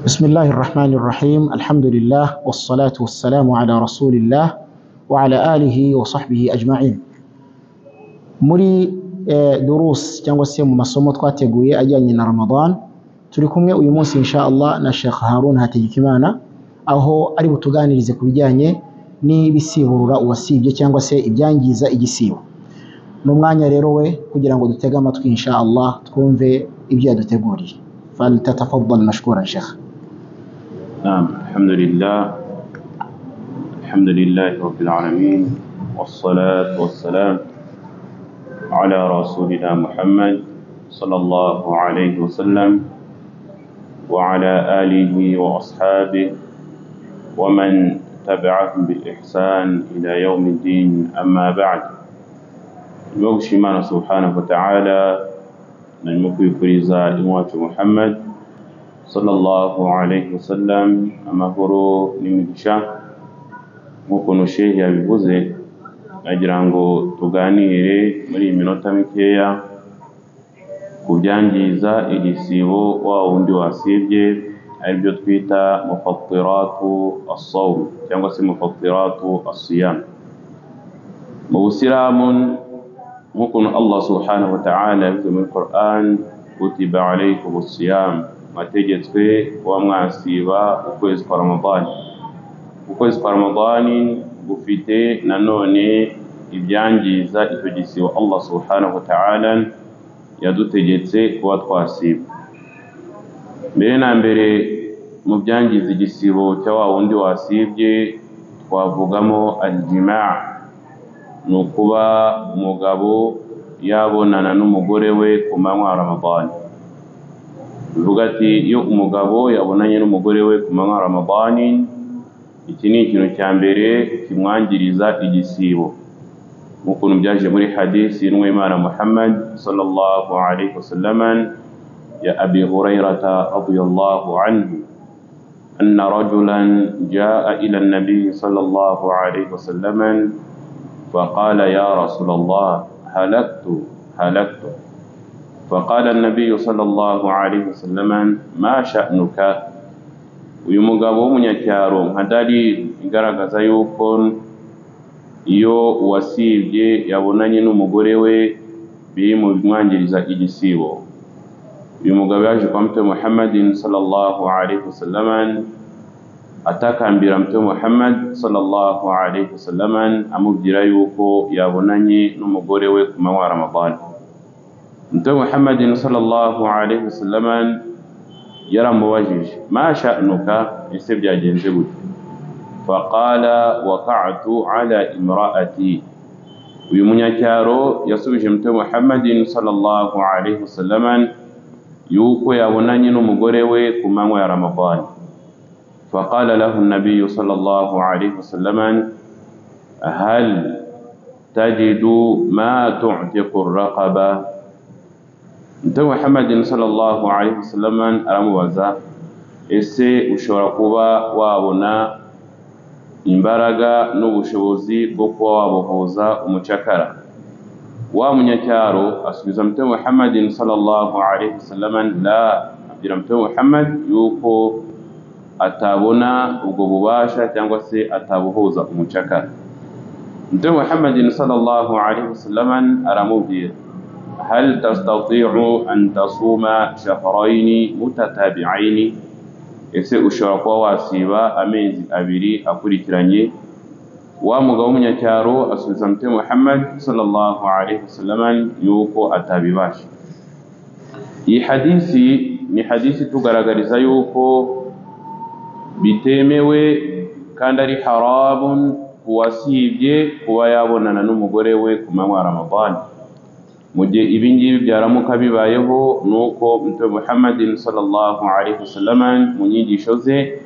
بسم الله الرحمن الرحيم الحمد لله والصلاة والسلام على رسول الله وعلى آله وصحبه أجمعين muri eh, durus cyangwa se mu masomo twateguye ajyanye na Ramadan turi kumwe uyu munsi insha Allah na Sheikh Harun Hategekimana aho ari butuganirize ku bijyanye n'ibisiburura uwasibye cyangwa se ibyangiza igisibo ni umwanya rero we kugira ngo dutege amatwi insha Allah twumve ibyo yaduteguriye فلتتفضل مشكورا شيخ نعم الحمد لله الحمد لله رب العالمين والصلاة والسلام على رسولنا محمد صلى الله عليه وسلم وعلى آله وأصحابه ومن تبعهم بالإحسان إلى يوم الدين أما بعد بوغش إيمان سبحانه وتعالى narimo kwifuriza iwacu muhammad sallallahu alayhi wasallam amahoro n'imigisha nk'ukuntu shehe yabivuze agira ngo tuganire muri iyi minota mikeya ku byangiza igisibo wa wundi wasibye aribyo twita mufatiratu asawum cyangwa se mufatiratu asiyam mu busilamu nk'ukuntu allah subhanahu wataala yavuze muri quran kutiba alaykum siyam mwategetswe kuba mwasiba ukwezi kwa ramadani ukwezi kwa ramadani gufite nanone ibyangiza icyo gisibo allah subhanahu wataala yadutegetse kuba twasiba mbere na mbere mu byangiza igisibo cya wa wundi wasibye twavugamo aljimaa ni ukuba umugabo yabonana n'umugore we ku manywa ya ramadani bivuga ati iyo umugabo yabonanye n'umugore we ku manywa ya ramadani iki ni ikintu cya mbere kimwangiriza igisibo nk'ukuntu byaje muri hadisi y'inwimana muhammad sallallahu alaihi wasallam ya abi hurairata radiyallahu anhu أن رجلا جاء إلى النبي صلى الله عليه وسلم فقال يا رسول الله هلكت هلكت فقال النبي صلى الله عليه وسلم ما شأنك uyu mugabo w'umunyacyaro nka dalili igaragaza yuko iyo uwasibye yabonanye n'umugore we biri mu bimwangiriza igisibo uyu mugabo yaje kwa mtume muhammadin sallallahu alaihi wasallaman atakambira mtume Muhammad sallallahu alaihi wasallam amubwira yuko yabonanye n'umugore we ku manywa ya Ramadani mtume Muhammad sallallahu alaihi wasallam yaramubajije ma sha'nuka ese byagenze gute faqala waqa'tu ala imra'ati uyu munyacyaro yasubije mtume Muhammad sallallahu alaihi wasallam yuko yabonanye n'umugore we ku manywa ya Ramadani فقال له النبي صلى الله عليه وسلم هل تجد ما تعتق الرقبة انت محمد صلى الله عليه وسلم aramubaza ese ushobora kuba wabona imbaraga n'ubushobozi bwo kuba wabohoza umucakara wa munyacyaro asubiza mute muhammadin sallallahu alaihi wasallam la abwira mute muhammad yuko atabona ubwo bubasha cyangwa se atabuhuza umucakara mtume muhammadin sallallahu alaihi wasallam aramubwira hal tastati'u an tasuma shahrayn mutatabi'ain ese ushobora kuba wasiba amezi abiri akurikiranye wa mugabo w'umunyacyaro asubiza mtume muhammad sallallahu alaihi wasallam yuko atabibasha iyi hadisi ni hadisi tugaragariza yuko bitemewe kandi ari haramu kuwasibye kuba yabonana n'umugore we ku manywa ya ramadani mu gihe ibi ngibi byaramuka bibayeho ni uko mtume muhammadin sallallahu alaihi wasallam mu nyigisho ze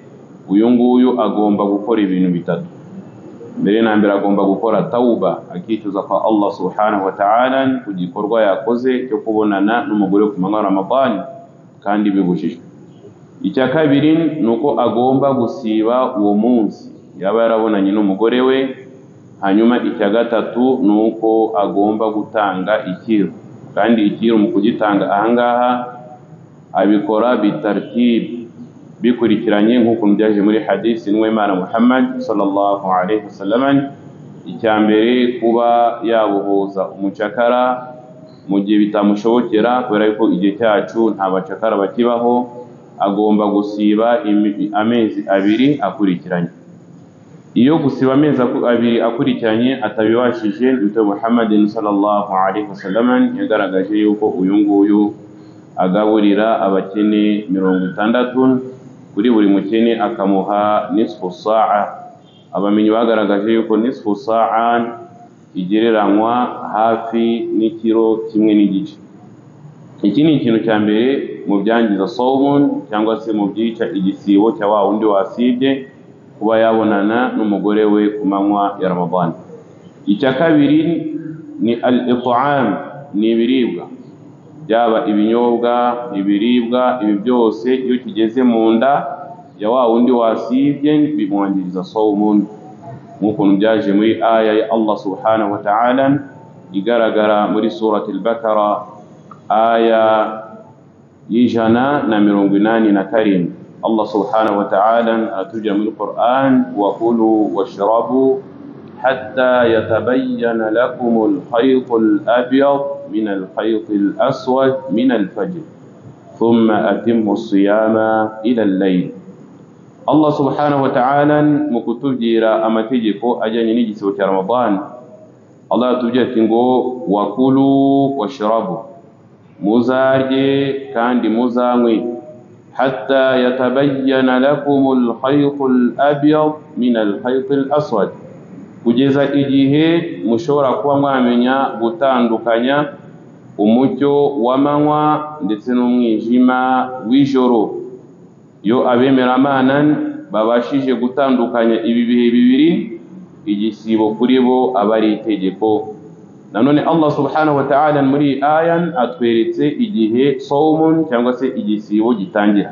uyu nguyu agomba gukora ibintu bitatu mbere na mbere agomba gukora tawuba akicuza kwa allah subhanahu wa ta'ala ku gikorwa yakoze cyo kubonana n'umugore ku manywa ya ramadani kandi bibujijwe icya kabiri ni uko agomba gusiba uwo munsi yaba yarabonanye n'umugore we hanyuma icya gatatu ni uko agomba gutanga ikiru kandi ikiru mu kugitanga ahangaha abikora bitartibe bikurikiranye nk'ukuntu byaje muri hadisi n'uwimana muhammad sallallahu alaihi wasallam icya mbere kuba yabuhuza umucakara mu gihe bitamushobokera kubera yuko igihe cyacu nta bacakara bakibaho agomba gusiba imi- amezi abiri akurikiranye iyo gusiba amezi aku- abiri akurikiranye atabibashije mtume muhammadin sallallahu alaihi wasallam yagaragaje yuko uyu nguyu agaburira abakene mirongo itandatu kuri buri mukene akamuha nisfu saa abamenyi bagaragaje yuko nisfu saa igereranywa hafi n'ikiro kimwe n'igice iki ni ikintu cya mbere mu byangiza sawmun cyangwa se mu byica igisibo cya wa wundi wasibye kuba yabonana n'umugore we ku manywa ya Ramadan icya kabiri ni al itam ni ibiribwa byaba ibinyobwa ibiribwa ibi byose iyo kigeze mu nda ya wa wundi wasibye bimwangiriza sawmun nk'ukuntu byaje muri aya ya Allah subhanahu wa ta'ala igaragara muri surat al-Bakara aya y'ijana na mirongo inani na karindwi Allah subhanahu wa ta'ala aratubwira muri Quran wa kulu washrabu hatta yatabayyana lakum al-khayt al-abyad min al-khayt al-aswad min al-fajr thumma atimmu as-siyama ila al-layl Allah subhanahu wa ta'ala mu kutubwira amategeko ajyanye n'igisibo cya Ramadan Allah yatubwira ati ngo wakulu washrabu muzarye kandi muzanywe hatta yatabayyana lakum al-khayt al-abyad min al-khayt al-aswad kugeza igihe mushobora kuba mwamenya gutandukanya umucyo w'amanywa ndetse n'umwijima w'ijoro iyo abemera Imana babashije gutandukanya ibi bihe bibiri igisibo kuri bo aba ari itegeko nanone Allah subhanahu wa ta'ala muri iyi aya atweretse igihe sawmun cyangwa se igisibo gitangira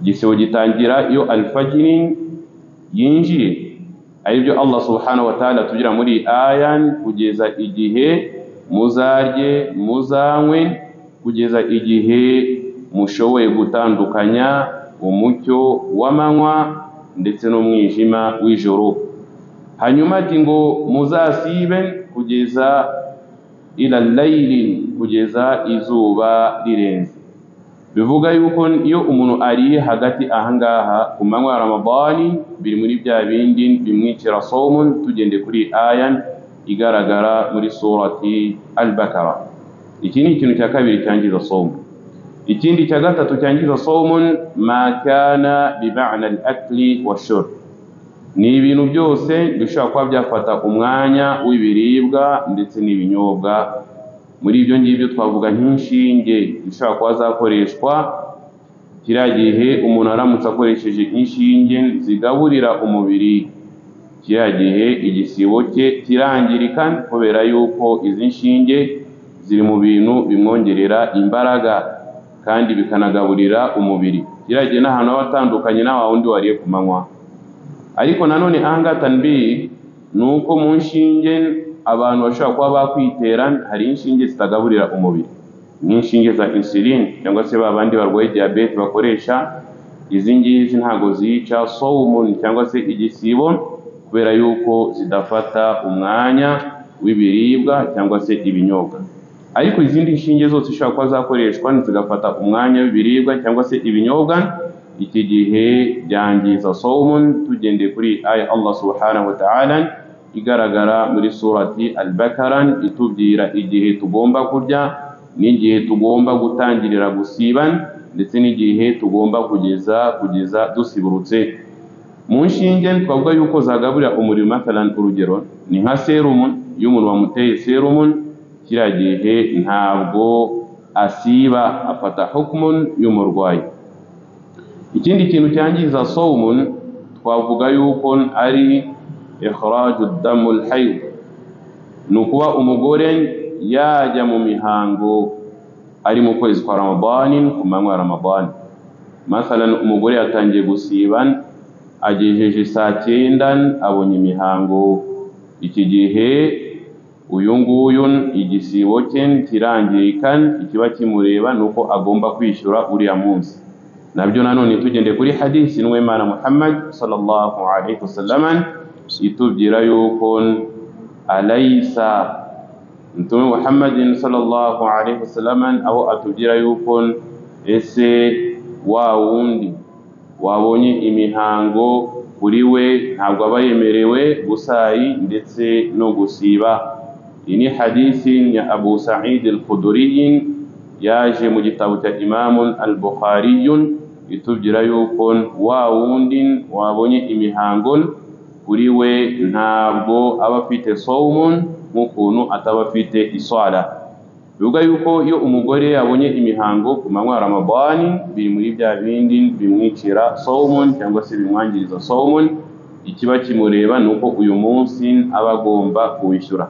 igisibo gitangira iyo alfajiri yinjiye aribyo Allah subhanahu wa ta'ala tugira muri iyi aya kugeza igihe muzarye muzanywe kugeza igihe mushoboye gutandukanya umucyo w'amanywa ndetse n'umwijima w'ijoro hanyuma ati ngo muzasibe kugeza ila layili kugeza izuba rirenze bivuga yuko iyo umuntu ariye hagati ahangaha ku manywa ya ramadani biri muri bya bindi bimwicira somun tugende kuri aya igaragara muri surati al-bakara iki ni ikintu cya kabiri cyangiza somu ikindi cya gatatu cyangiza sawmun ma kana bi ma'na al-akli wa shurb ni ibintu byose bishobora kuba byafata umwanya w'ibiribwa ndetse n'ibinyobwa muri ibyo ngibyo twavuga nk'inshinge zishobora kuba zakoreshwa kiriya gihe umuntu aramutse akoresheje inshinge zigaburira umubiri kiriya gihe igisibo cye kirangirika kubera yuko izi nshinge ziri mu bintu bimwongerera imbaraga kandi bikanagaburira umubiri kiragiye n'ahantu haba hatandukanye na wa wundi wariye ku manywa ariko nanone ahangaha tanbi ni uko mu nshinge abantu bashobora kuba bakwitera hari inshinge zitagaburira umubiri nk'inshinge za insulin cyangwa se ba bandi barwaye diyabete bakoresha izi ngizi ntabwo zica sawumun cyangwa se igisibo kubera yuko zidafata umwanya w'ibiribwa cyangwa se ibinyobwa ariko izindi nshinge zose zishobora kuba zakoreshwa zigafata umwanya w'ibiribwa cyangwa se ibinyobwa iki gihe byangiza sawmun tugendeye kuri aya Allah subhanahu wa ta'ala igaragara muri surati al-Bakara itubwira igihe tugomba kurya n'igihe tugomba gutangirira gusiba ndetse n'igihe tugomba kugeza kugeza dusiburutse mu nshinge twavuga yuko zagaburira umuriro matalan urugero ni nka serumu iyo umuntu wamuteye serumu kiriya gihe ntabwo asiba afata hukumun y'umurwayi ikindi kintu cyangiza sawmun twavuga yuko ari ikhraju damul hayd ni ukuba umugore yajya mu mihango ari mu kwezi kwa ramadani ku manywa ya ramadani masalan umugore yatangiye gusiba agejeje saa cyenda abonye imihango iki gihe uyu nguyu igisibo cye kirangirika ikiba kimureba ni uko agomba kwishyura uriya munsi nabyo nanone tugendeye kuri hadisi n'uwimana muhammad sallallahu alaihi wasallam itubwira yuko alaysa mtume muhammadin sallallahu alaihi wasallam aho atubwira yuko ese wa wundi wabonye imihango kuri we ntabwo aba yemerewe gusayi ndetse no gusiba iyi ni hadisi ya abu said al-khuduriyin yaje mu gitabo cya imamun al-bukhariyun itubwira yuko wa wundi wabonye imihango kuri we ntabwo aba afite sawmun nk'ukuntu ataba afite iswara bivuga yuko iyo umugore abonye imihango ku manywa ya ramadani biri muri bya bindi bimwicira sawmun cyangwa se bimwangiriza sawmun ikiba kimureba ni uko uyu munsi aba agomba kuwishyura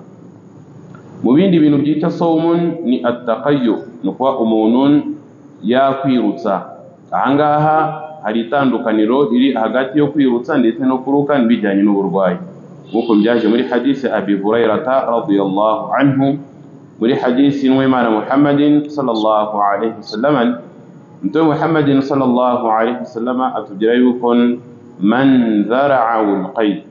mu bindi bintu byitwa sawmun ni atakayo ni ukuba umuntu yakwirutsa ahangaha hari itandukaniro riri hagati yo kwirutsa ndetse no kuruka bijyanye n'uburwayi nk'uko byaje muri hadisi abi hurairata radiyallahu anhu muri hadisi n'uwimana muhammadin sallallahu alaihi wasallam mtume muhammadin sallallahu alaihi wasallam atubwira yuko man zara'a alqayd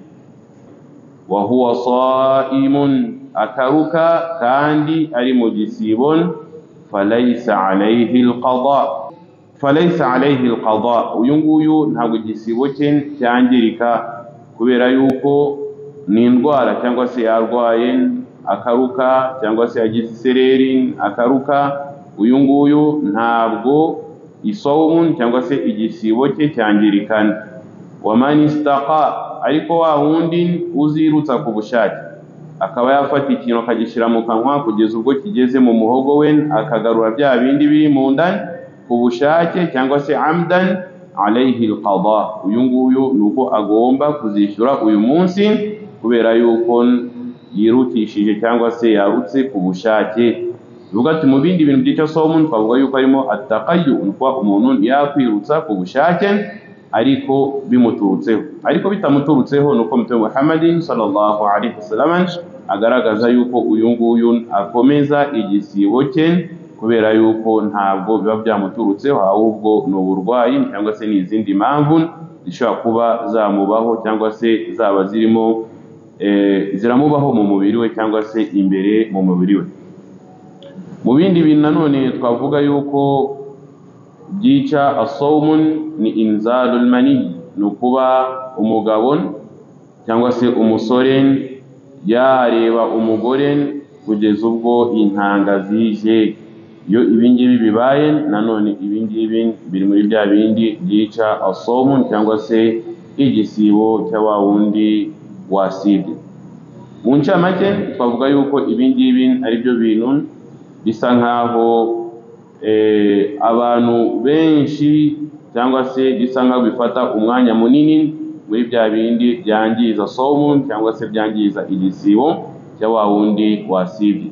wa huwa sa'imun akaruka kandi ari mu gisibon falaysa alaihi alqada falaysa alaihi alqada uyu nguyu ntabwo igisibo cye cyangirika kubera yuko ni indwara cyangwa se yarwaye akaruka cyangwa se yagize isereri akaruka uyu nguyu ntabwo isawumu cyangwa se igisibo cye cyangirikana wamanisitaka ariko wa wundi uzirutsa ku bushake akaba yafata ikintu akagishyira mu kanwa kugeza ubwo kigeze mu muhogo we akagarura bya bindi biri mu nda ku bushake cyangwa se amdan alayhi alqada uyu nguyu ni uko agomba kuzishyura uyu munsi kubera yuko yirutishije cyangwa se yarutse ku bushake bivuga ati mu bindi bintu byitwa somu twavuga yuko harimo atakayu kuba umuntu yakwirutsa ku bushake ariko bimuturutseho ariko bitamuturutseho ni uko mutwe muhammadin sallallahu alaihi wasallam agaragaza yuko uyu nguyu akomeza igisibo cye kubera yuko ntabwo biba byamuturutseho ahubwo ni uburwayi cyangwa se n'izindi mpamvu zishobora kuba zamubaho cyangwa se zaba zirimo ziramubaho mu mubiri we cyangwa se imbere mu mubiri we mu bindi bintu nanone twavuga yuko byica asawumun ni inzarul mani ni ukuba umugabo cyangwa se umusore yareba umugore kugeza ubwo intanga zije iyo ibingibi bibaye nanone ibingibi biri muri bya bindi byica asawumun cyangwa se igisibo cya wa wundi wasibye mu ncamake twavuga yuko ibingibi ari byo bintu bisa nkaho abantu benshi cyangwa se bisa nkaho bifata umwanya munini muri bya bindi byangiza somu cyangwa se byangiza igisibo cya wa wundi wasibye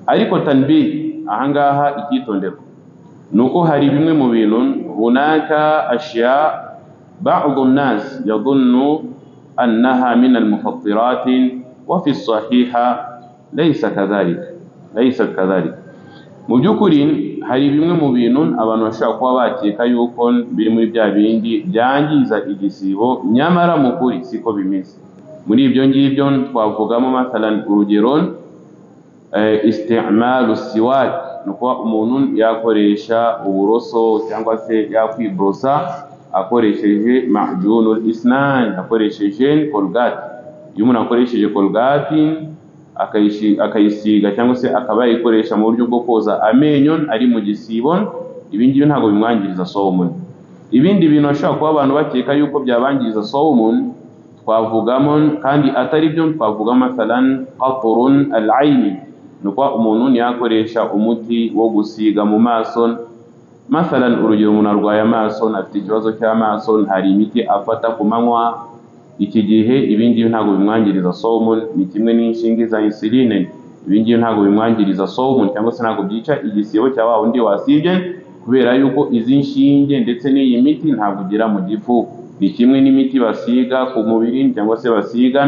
ariko tanbi ahangaha icyitonderwa ni uko hari bimwe mu bintu runaka ashiya ba'dhu nas yadhunnu أنها من المفطرات وفي الصحيح ليس كذلك ليس كذلك mu by'ukuri hari bimwe mu bintu abantu bashobora kuba bakeka yuko biri muri bya bindi byangiza igisibo nyamara mu kuri siko bimeze muri ibyo ngibyo twavugamo mathalan urugero istimalu siwak ni ukuba umuntu yakoresha uburoso cyangwa se yakwiborosa akoresheje mahjunul isnan akoresheje colgate iyo umuntu akoresheje colgate akayisiga cyangwa se akaba yayikoresha mu buryo bwo koza amenyo ari mu gisibo ibi ngibi ntabwo bimwangiriza sawumun ibindi bintu bashobora kuba abantu bakeka yuko byabangiriza sawumun twavugamo kandi atari byo twavuga masalan qaturun al-ayni ni ukuba umuntu ntiyakoresha umuti wo gusiga mu maso masalan urugero umuntu arwaye amaso afite ikibazo cy'amaso hari imiti afata ku manywa iki gihe ibingibi ntabwo bimwangiriza sawumun ni kimwe n'inshinge za insuline ibingibi ntabwo bimwangiriza sawumun cyangwa se ntabwo byica igisibo cya wa wundi wasibye kubera yuko izi nshinge ndetse n'iyi miti ntabwo igira mu gifu ni kimwe n'imiti basiga ku mubiri cyangwa se basiga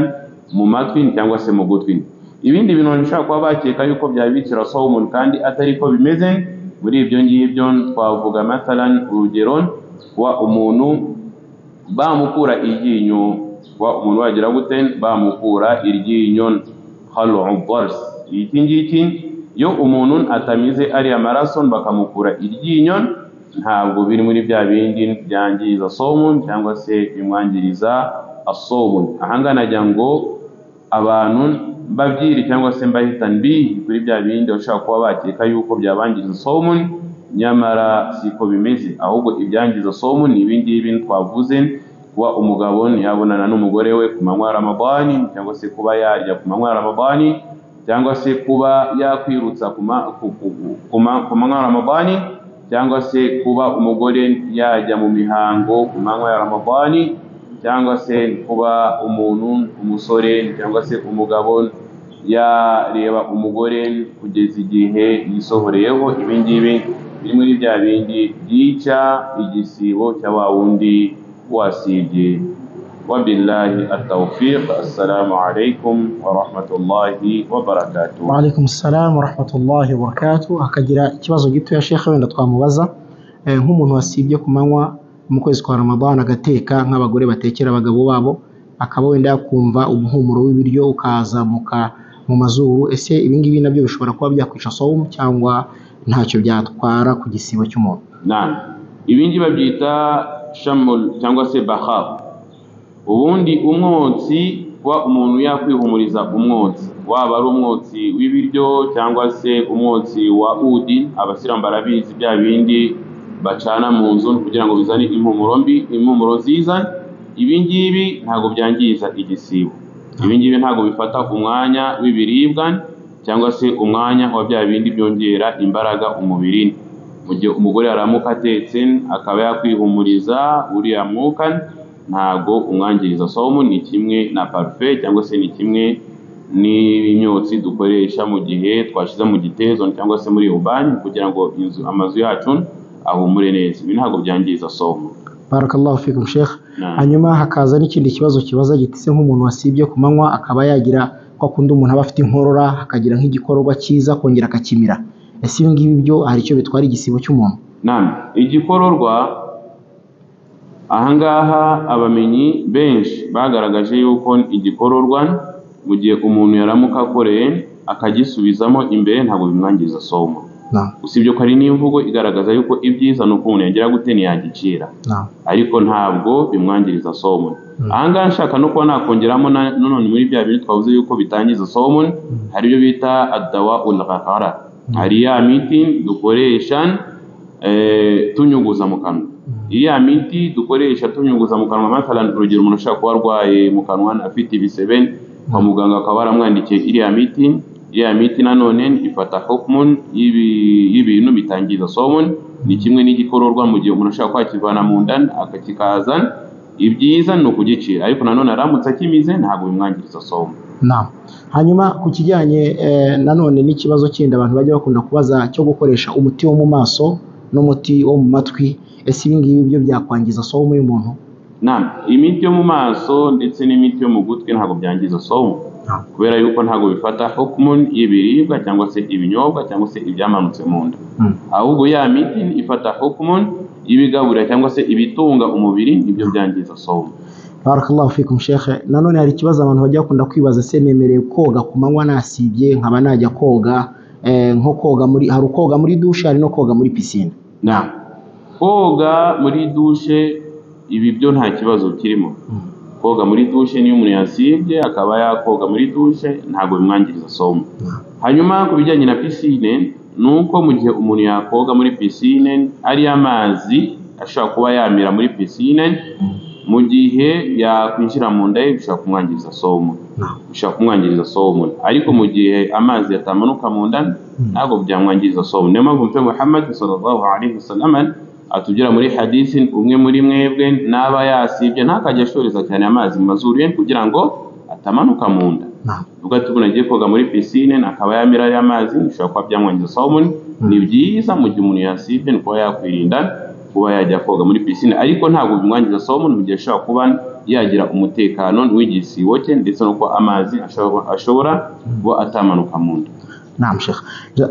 mu matwi cyangwa se mu gutwi ibindi bintu bishobora kuba bakeka yuko byabicira sawumun kandi atari ko bimeze muri ibyo ngibyo twavuga matalan urugero kuba umuntu bamukura iryinyo kuba umuntu wagira gute bamukura iryinyo halu bars iki ngiki iyo umuntu atamize ariya maraso bakamukura iryinyo ntabwo biri muri bya bindi byangiza somun cyangwa se bimwangiriza asobun ahangana agira ngo abantu babyiri cyangwa se mbahitana bihi kuri bya bindi bashobora kuba bakeka yuko byabangiza somun nyamara siko bimeze ahubwo ibyangiza somun ni ibi ngibi twavuze kuba umugabo ntiyabonana n'umugore we ku manywa ya ramadani cyangwa se kuba yarya ku manywa ya ramadani cyangwa se kuba yakwirutsa ku ma- ku- ku- ku ma- ku manywa ya ramadani cyangwa se kuba umugore yajya mu mihango ku manywa ya ramadani cyangwa se kuba umuntu umusore cyangwa se umugabo yareba umugore kugeza igihe yisohoreyeho ibi ngibi biri muri bya bindi byica igisibo cya wa wundi wasibye wabillahi atawfiq assalamu alaikum warahmatullahi wabarakatuh waalaikum salamu warahmatullahi wabarakatuh akagira ikibazo gitoya shekhe wenda twamubaza Eh, nk'umuntu wasibye ku manywa mu kwezi kwa ramadan agateka nk'abagore batekera abagabo babo akaba wenda yakumva umuhumuro w'ibiryo ukazamuka mu mazuru ese ibingibi nabyo bishobora kuba byakwica somu cyangwa ntacyo byatwara ku gisibo cy'umuntu Naam. Ibi ngibi babyita shamul cyangwa se bahar. Ubundi umwotsi kuba umuntu yakwihumuriza umwotsi, waba ari umwotsi w'ibiryo cyangwa se umwotsi wa udi, abasilamu barabizi bya bindi bacana mu nzu kugira ngo bizane impumuro mbi, impumuro nziza. Ibi ngibi ntabwo byangiza igisibo. Ibi ngibi ntabwo bifata umwanya w'ibiribwa cyangwa se umwanya wa bya bindi byongera imbaraga umubiri mu gihe umugore yaramuka atetse akaba yakwihumuriza uriya mwuka ntabwo umwangiriza somu ni kimwe na parufe cyangwa se ni kimwe n'imyotsi dukoresha mu gihe twashyize mu gitezo cyangwa se muri ubani kugira ngo inzu amazu yacu ahumure neza ibi ntabwo byangiza somu barakallahu fikum shekhe Naam. hanyuma hakaza n'ikindi kibazo kibaza gitise nk'umuntu wasibye ku manywa akaba yagira kwa kundi umuntu aba afite inkorora akagira nk'igikorwa cyiza akongera akakimira ese ibingibi byo hari icyo bitwara igisibo cy'umuntu Naam, igikororwa ahangaha abamenyi benshi bagaragaje yuko igikororwa mu gihe umuntu yaramuka akoreye akagisubizamo imbere ntabwo bimwangiriza somo Naam, usibye ko hari n'imvugo igaragaza yuko ibyiza ni uko umuntu yagira gute ntiyagicira naam. ariko ntabwo bimwangiriza somu ahangaha nshaka no kuba nakongeramo na- nanone muri bya bintu twavuze yuko bitangiza somu hari ibyo bita adawa ulghahara hari ya miti dukoresha eh, tunyuguza mu kanwa iriya miti dukoresha tunyuguza mu kanwa mathalan urugero umuntu ashaka kuba arwaye mu kanwa afite ibisebe kwa muganga akaba baramwandikiye iriya miti iriya miti nanone ifata hukmun y'ibi- y'ibintu bitangiza somun ni kimwe n'igikororwa mu gihe umuntu ashaka kwakivana mu nda akakikaza ibyiza ni ukugicira ariko nanone aramutse akimize ntabwo bimwangiriza somu Naam. Hanyuma ku kijyanye eh, nanone n'ikibazo kindi abantu bajya bakunda kubaza cyo gukoresha umuti wo mu maso n'umuti wo mu matwi ese ibingibi byo byakwangiza somu y'umuntu Naam, imiti yo mu maso ndetse n'imiti yo mu gutwi ntabwo byangiza somu Naam. kubera yuko ntabwo bifata hukumu y'ibiribwa cyangwa se ibinyobwa cyangwa se ibyamanutse mu nda Mm. ahubwo ya miti ifata hukumu y'ibigaburira cyangwa se ibitunga umubiri nibyo byangiza somu Barakallahu fikum shekhe nanone hari ikibazo abantu bajya bakunda kwibaza se nemerewe koga ku manywa nasibye nkaba najya koga eh, nko koga muri hari koga muri dushe hari no koga muri pisine Naam. koga muri dushe ibi byo nta kibazo kirimo koga muri dushe niyo umuntu yasibye akaba yakoga muri dushe ntabwo bimwangiriza somu hanyuma ku bijyanye na pisine ni uko mu gihe umuntu yakoga muri pisine ari amazi ashobora kuba yamira muri pisine mu gihe yakwinjira mu nda ye bishobora kumwangiriza somu bishobora kumwangiriza somu ariko mu gihe amazi atamanuka mu nda ntabwo byamwangiriza somu niyo mpamvu mpe muhammad sallallahu alaihi wasallam atubwira muri hadisi umwe muri mwebwe n'aba yasibye ntakajya ashoreza cyane amazi mu mazuru ye kugira ngo atamanuka mu nda Naam. ubwo ati umuntu agiye koga muri pisine akaba yamira ariya mazi bishobora kuba byamwangiriza somun ni byiza mu gihe umuntu yasibye ni kuba yakwirinda kuba yajya koga muri pisine ariko ntabwo bimwangiza somun mu gihe ashobora kuba yagira umutekano w'igisibo cye ndetse no kuba amazi ashobora ashobora kuba atamanuka mu nda naam shekhe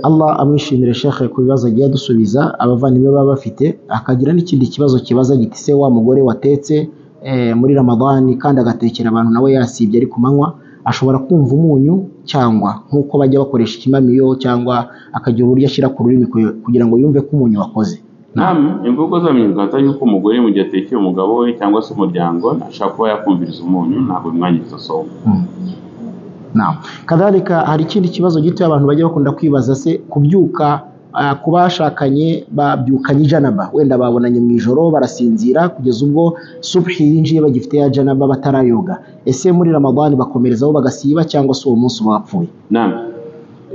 allah amwishimire shekhe ku bibazo agiye adusubiza abavandimwe baba bafite akagira n'ikindi kibazo kibaza giti se wa mugore watetse eh, muri ramadani kandi agatekera abantu nawe yasibye ari ku manywa ashobora kumva umunyu cyangwa nk'uko bajya bakoresha ikimamiyo cyangwa akagira uburyo ashyira ku rurimi ku- kugira ngo yumve ko umunyu wakoze Naam, imvugo zamenyekana yuko umugore mu gihe atekeye umugabo we cyangwa se umuryango ashaka kuba yakumviriza umunyu ntabwo bimwangiriza somo. Mm. Naam. Kadhalika hari ikindi kibazo gito abantu bajya bakunda kwibaza se kubyuka ah, ku bashakanye babyukanye janaba wenda babonanye mu ijoro barasinzira kugeza ubwo subhi yinjiye bagifite ya janaba batarayoga ese muri ramadani bakomerezaho bagasiba cyangwa se uwo munsi uba wapfuye Naam.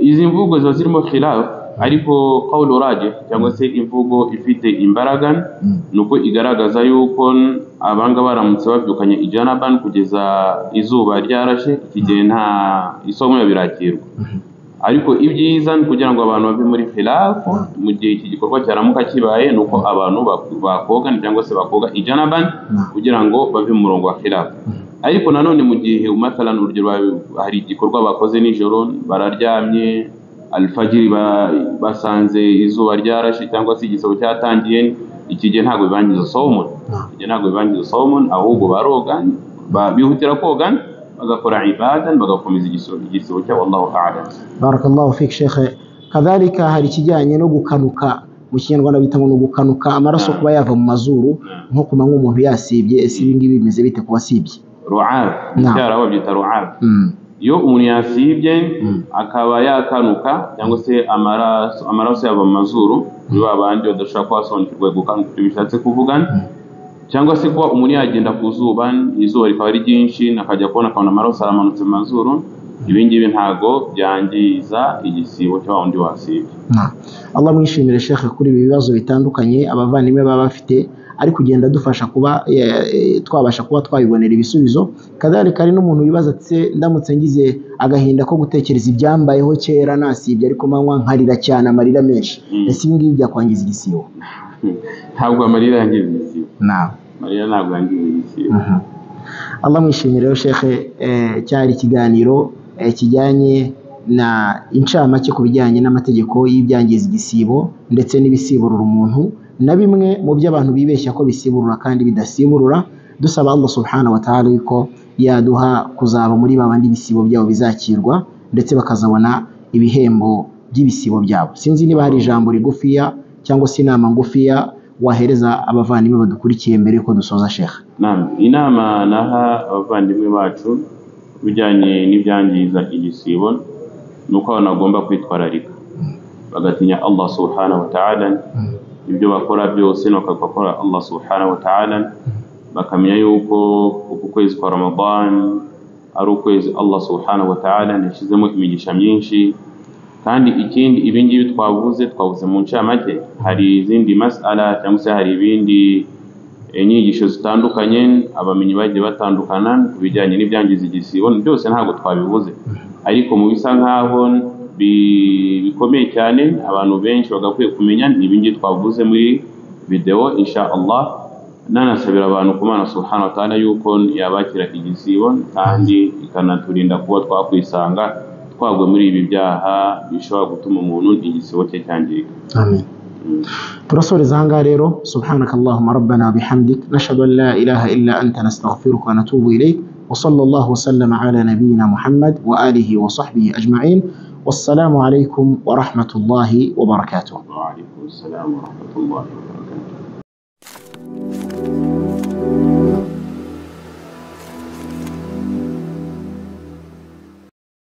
Izi mvugo ziba zirimo khilaf ariko qawlu raje cyangwa se imvugo ifite imbaraga Mm. nuko igaragaza yuko abanga baramutse babyukanye ijanaban kugeza izuba ryarashe iki gihe nta isomo birakirwa ariko ibyiza ni kugira ngo abantu bave muri khilafu mu gihe iki gikorwa cyaramuka kibaye ni uko abantu bak- bakogana cyangwa se bakoga ijanaban Mm. kugira ngo bave mu murongo wa khilafu ariko nanone mu gihe matalan urugero ba- hari igikorwa bakoze nijoro bararyamye alfajiri ba- basanze izuba ryarashe cyangwa se igisabo cyatangiye iki gihe ntabwo bibangiza sawumun Naam. ibyo ntabwo bibangiza sawumun ahubwo baroga ba- bihutira koga bagakora ibadan bagakomeza igisoro igisoro cyabo Allahu a'lam barakallahu fik shekhe kadhalika hari ikijyanye no gukanuka mu kinyarwanda bita ngo ni ugukanuka amaraso kuba yava mu mazuru nko ku manywa umuntu yasibye ese ibi ngibi bimeze bite ku basibye ru'ab Naam. icyarabu babyita ru'ab Mm. iyo umuntu yasibye Mm. akaba yakanuka cyangwa se amaraso amaraso yava mu mazuru kuri ba bandi badashobora kuhasobanukirwa gukanuka ibyo bishatse kuvuga cyangwa se kuba umuntu yagenda ku zuba izuba rikaba ari ryinshi akajya kubona akabona amaraso aramanutse mu mazuru ibi ngibi ntago byangiza igisibo cya wa wundi wasibye Na. Allah mwishimire shekhe kuri ibi bibazo bitandukanye abavandimwe baba bafite ari kugenda adufasha kuba eh, eh, twabasha kuba twabibonera ibisubizo kadhalika hari n'umuntu wibaza ati ndamutse ngize agahinda ko gutekereza ibyambayeho kera nasibye ariko manywa nkarira cyane amarira menshi Mm. ese ibi ngibi byakwangiza igisibo ntabwo amarira yangiza igisibo naam amarira ntabwo yangiza igisibo Mhm. Allah mwishimire rero shekhe eh, cyari ikiganiro eh, kijyanye na incamake ku bijyanye n'amategeko y'ibyangiza igisibo ndetse n'ibisiburura umuntu na bimwe mu byo abantu bibeshya ko bisiburura kandi bidasiburura dusaba Allah subhanahu wa ta'ala yuko yaduha kuzaba muri babandi ibisibo byabo bizakirwa ndetse bakazabona ibihembo by'ibisibo byabo sinzi niba hari ijambo rigufiya cyangwa se inama ngufiya wahereza abavandimwe badukurikiye mbere yuko dusoza shekhe Naam, inama naha abavandimwe bacu bijyanye n'ibyangiza igisibo ni uko abantu bagomba kwitwararika bagatinya Allah subhanahu wa ta'ala ibyo bakora byose bakakora Allah subhanahu wa ta'ala bakamenya yuko uku kwezi kwa Ramadan ari ukwezi Allah subhanahu wa ta'ala yashyizemo imigisha myinshi kandi ikindi ibi ngibi twavuze twavuze mu ncamake hari izindi masala cyangwa se hari ibindi inyigisho zitandukanye abamenyi bagiye batandukana ku bijyanye n'ibyangiza igisibo byose ntabwo twabivuze ariko mu bisa nk'aho bi- bikomeye cyane abantu benshi bagakwiye kumenya ni ibi ngibi twavuze muri videwo insha Allah nanasabira abantu ku Mana subhanahu wa ta'ala yuko yabakira igisibo kandi ikanaturinda kuba twakwisanga twagwe muri ibi byaha bishobora gutuma umuntu igisibo cye cyangirika آمين ترسول زهنغا ريرو سبحانك اللهم ربنا بحمدك نشهد أن لا إله إلا أنت نستغفرك ونتوب إليك وصلى الله وسلم على نبينا محمد وآله وصحبه أجمعين والسلام عليكم ورحمة الله وبركاته وعليكم السلام ورحمة الله وبركاته